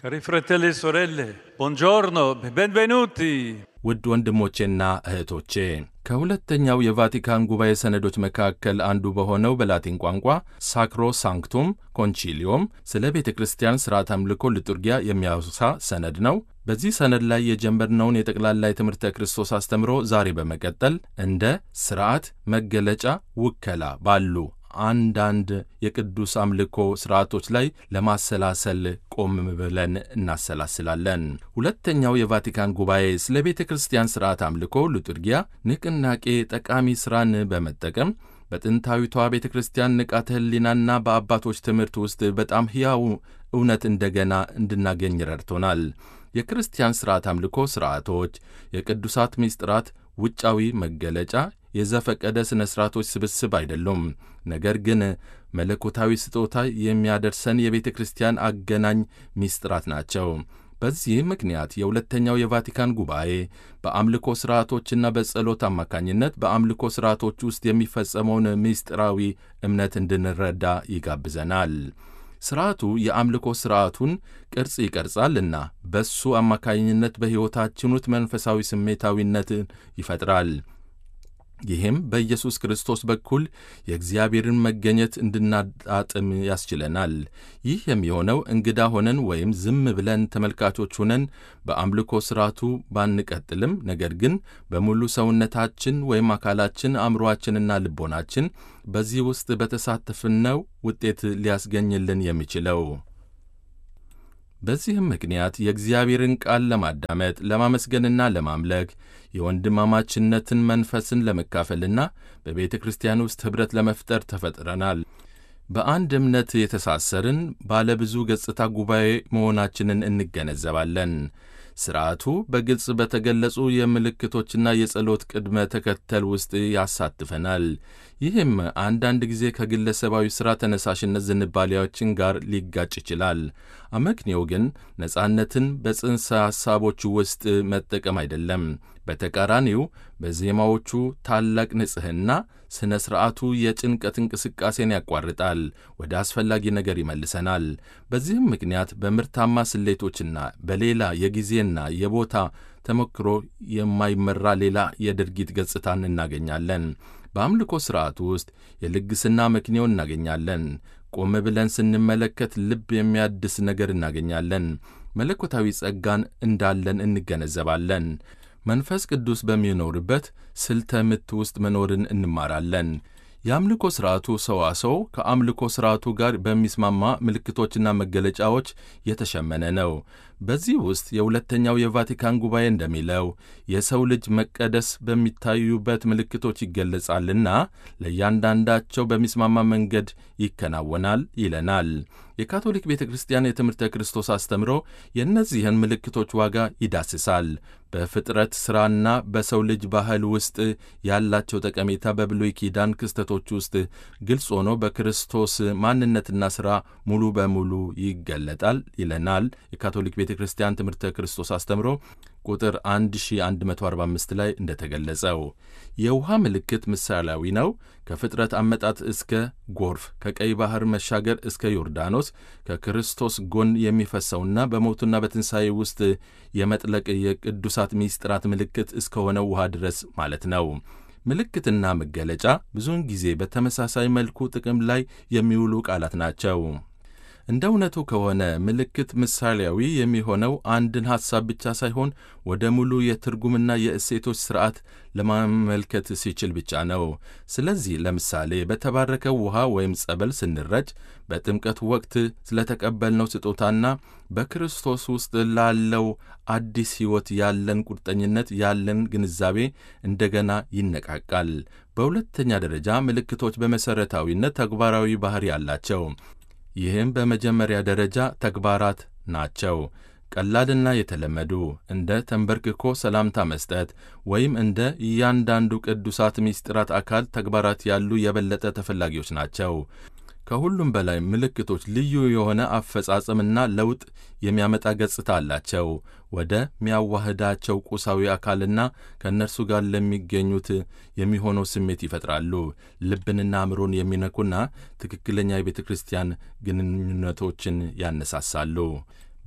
Cari fratelli e sorelle, buongiorno, benvenuti. ውድ ወንድሞቼና እህቶቼ ከሁለተኛው የቫቲካን ጉባኤ ሰነዶች መካከል አንዱ በሆነው በላቲን ቋንቋ ሳክሮ ሳንክቱም ኮንቺሊዮም ስለ ቤተ ክርስቲያን ሥርዓት አምልኮ ልጡርጊያ የሚያወሳ ሰነድ ነው። በዚህ ሰነድ ላይ የጀመርነውን የጠቅላላ የትምህርተ ክርስቶስ አስተምሮ ዛሬ በመቀጠል እንደ ሥርዓት፣ መገለጫ፣ ውከላ ባሉ አንዳንድ የቅዱስ አምልኮ ሥርዓቶች ላይ ለማሰላሰል ቆም ብለን እናሰላስላለን። ሁለተኛው የቫቲካን ጉባኤ ስለ ቤተ ክርስቲያን ሥርዓት አምልኮ ሉጥርጊያ ንቅናቄ ጠቃሚ ሥራን በመጠቀም በጥንታዊቷ ቤተ ክርስቲያን ንቃተ ሕሊናና በአባቶች ትምህርት ውስጥ በጣም ሕያው እውነት እንደገና እንድናገኝ ረድቶናል። የክርስቲያን ሥርዓት አምልኮ ሥርዓቶች የቅዱሳት ምስጢራት ውጫዊ መገለጫ የዘፈቀደ ሥነ ሥርዓቶች ስብስብ አይደሉም። ነገር ግን መለኮታዊ ስጦታ የሚያደርሰን የቤተ ክርስቲያን አገናኝ ምስጢራት ናቸው። በዚህ ምክንያት የሁለተኛው የቫቲካን ጉባኤ በአምልኮ ሥርዓቶችና በጸሎት አማካኝነት በአምልኮ ሥርዓቶች ውስጥ የሚፈጸመውን ምስጢራዊ እምነት እንድንረዳ ይጋብዘናል። ሥርዓቱ የአምልኮ ሥርዓቱን ቅርጽ ይቀርጻልና በሱ አማካኝነት በሕይወታችን ውስጥ መንፈሳዊ ስሜታዊነትን ይፈጥራል። ይህም በኢየሱስ ክርስቶስ በኩል የእግዚአብሔርን መገኘት እንድናጣጥም ያስችለናል። ይህ የሚሆነው እንግዳ ሆነን ወይም ዝም ብለን ተመልካቾች ሆነን በአምልኮ ሥርዓቱ ባንቀጥልም፣ ነገር ግን በሙሉ ሰውነታችን ወይም አካላችን፣ አእምሮአችንና ልቦናችን በዚህ ውስጥ በተሳተፍነው ውጤት ሊያስገኝልን የሚችለው በዚህም ምክንያት የእግዚአብሔርን ቃል ለማዳመጥ ለማመስገንና ለማምለክ የወንድማማችነትን መንፈስን ለመካፈልና በቤተ ክርስቲያን ውስጥ ኅብረት ለመፍጠር ተፈጥረናል። በአንድ እምነት የተሳሰርን ባለብዙ ገጽታ ጉባኤ መሆናችንን እንገነዘባለን። ሥርዓቱ በግልጽ በተገለጹ የምልክቶችና የጸሎት ቅድመ ተከተል ውስጥ ያሳትፈናል። ይህም አንዳንድ ጊዜ ከግለሰባዊ ሥራ ተነሳሽነት ዝንባሌዎችን ጋር ሊጋጭ ይችላል። አመክንዮው ግን ነጻነትን በጽንሰ ሐሳቦቹ ውስጥ መጠቀም አይደለም። በተቃራኒው በዜማዎቹ ታላቅ ንጽሕና ሥነ ሥርዓቱ የጭንቀት እንቅስቃሴን ያቋርጣል፣ ወደ አስፈላጊ ነገር ይመልሰናል። በዚህም ምክንያት በምርታማ ስሌቶችና በሌላ የጊዜና የቦታ ተሞክሮ የማይመራ ሌላ የድርጊት ገጽታን እናገኛለን። በአምልኮ ሥርዓቱ ውስጥ የልግስና መክንዮ እናገኛለን። ቆም ብለን ስንመለከት ልብ የሚያድስ ነገር እናገኛለን። መለኮታዊ ጸጋን እንዳለን እንገነዘባለን። መንፈስ ቅዱስ በሚኖርበት ስልተ ምት ውስጥ መኖርን እንማራለን። የአምልኮ ሥርዓቱ ሰዋሰው ከአምልኮ ሥርዓቱ ጋር በሚስማማ ምልክቶችና መገለጫዎች የተሸመነ ነው። በዚህ ውስጥ የሁለተኛው የቫቲካን ጉባኤ እንደሚለው የሰው ልጅ መቀደስ በሚታዩበት ምልክቶች ይገለጻልና ለእያንዳንዳቸው በሚስማማ መንገድ ይከናወናል ይለናል። የካቶሊክ ቤተ ክርስቲያን የትምህርተ ክርስቶስ አስተምሮ የእነዚህን ምልክቶች ዋጋ ይዳስሳል። በፍጥረት ሥራና በሰው ልጅ ባህል ውስጥ ያላቸው ጠቀሜታ በብሉይ ኪዳን ክስተቶች ውስጥ ግልጽ ሆኖ በክርስቶስ ማንነትና ሥራ ሙሉ በሙሉ ይገለጣል ይለናል። የካቶሊክ ቤተ ክርስቲያን ትምህርተ ክርስቶስ አስተምሮ ቁጥር 1145 ላይ እንደተገለጸው የውሃ ምልክት ምሳሌያዊ ነው። ከፍጥረት አመጣት እስከ ጎርፍ፣ ከቀይ ባሕር መሻገር እስከ ዮርዳኖስ ከክርስቶስ ጎን የሚፈሰውና በሞቱና በትንሣኤ ውስጥ የመጥለቅ የቅዱሳት ምስጢራት ምልክት እስከሆነው ውሃ ድረስ ማለት ነው። ምልክትና መገለጫ ብዙውን ጊዜ በተመሳሳይ መልኩ ጥቅም ላይ የሚውሉ ቃላት ናቸው። እንደ እውነቱ ከሆነ ምልክት ምሳሌያዊ የሚሆነው አንድን ሐሳብ ብቻ ሳይሆን ወደ ሙሉ የትርጉምና የእሴቶች ሥርዓት ለማመልከት ሲችል ብቻ ነው። ስለዚህ ለምሳሌ በተባረከው ውሃ ወይም ጸበል ስንረጭ በጥምቀት ወቅት ስለተቀበልነው ስጦታና በክርስቶስ ውስጥ ላለው አዲስ ሕይወት ያለን ቁርጠኝነት፣ ያለን ግንዛቤ እንደገና ይነቃቃል። በሁለተኛ ደረጃ ምልክቶች በመሠረታዊነት ተግባራዊ ባሕሪ አላቸው። ይህም በመጀመሪያ ደረጃ ተግባራት ናቸው። ቀላልና የተለመዱ እንደ ተንበርክኮ ሰላምታ መስጠት ወይም እንደ እያንዳንዱ ቅዱሳት ምስጢራት አካል ተግባራት ያሉ የበለጠ ተፈላጊዎች ናቸው። ከሁሉም በላይ ምልክቶች ልዩ የሆነ አፈጻጸምና ለውጥ የሚያመጣ ገጽታ አላቸው። ወደ ሚያዋህዳቸው ቁሳዊ አካልና ከእነርሱ ጋር ለሚገኙት የሚሆነው ስሜት ይፈጥራሉ። ልብንና አእምሮን የሚነኩና ትክክለኛ የቤተ ክርስቲያን ግንኙነቶችን ያነሳሳሉ።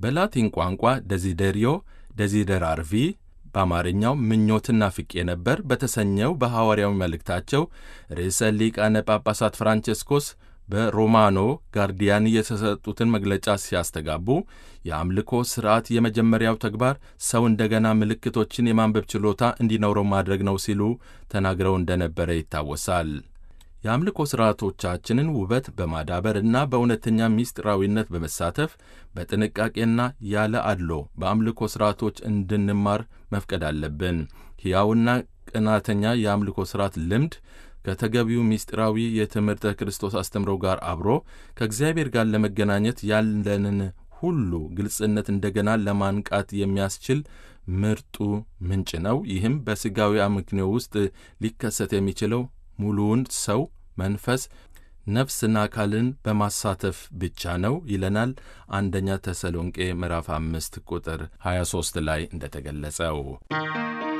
በላቲን ቋንቋ ደዚደሪዮ ደዚደራርቪ በአማርኛው ምኞትና ፍቄ ነበር በተሰኘው በሐዋርያዊ መልእክታቸው ርዕሰ ሊቃነ ጳጳሳት ፍራንቼስኮስ በሮማኖ ጋርዲያን የተሰጡትን መግለጫ ሲያስተጋቡ የአምልኮ ሥርዓት የመጀመሪያው ተግባር ሰው እንደገና ምልክቶችን የማንበብ ችሎታ እንዲኖረው ማድረግ ነው ሲሉ ተናግረው እንደነበረ ይታወሳል። የአምልኮ ሥርዓቶቻችንን ውበት በማዳበር እና በእውነተኛ ምስጢራዊነት በመሳተፍ በጥንቃቄና ያለ አድሎ በአምልኮ ሥርዓቶች እንድንማር መፍቀድ አለብን። ሕያውና ቅናተኛ የአምልኮ ሥርዓት ልምድ ከተገቢው ምስጢራዊ የትምህርተ ክርስቶስ አስተምሮ ጋር አብሮ ከእግዚአብሔር ጋር ለመገናኘት ያለንን ሁሉ ግልጽነት እንደገና ለማንቃት የሚያስችል ምርጡ ምንጭ ነው። ይህም በሥጋዊ አመክንዮ ውስጥ ሊከሰት የሚችለው ሙሉውን ሰው መንፈስ፣ ነፍስና አካልን በማሳተፍ ብቻ ነው ይለናል አንደኛ ተሰሎንቄ ምዕራፍ አምስት ቁጥር 23 ላይ እንደተገለጸው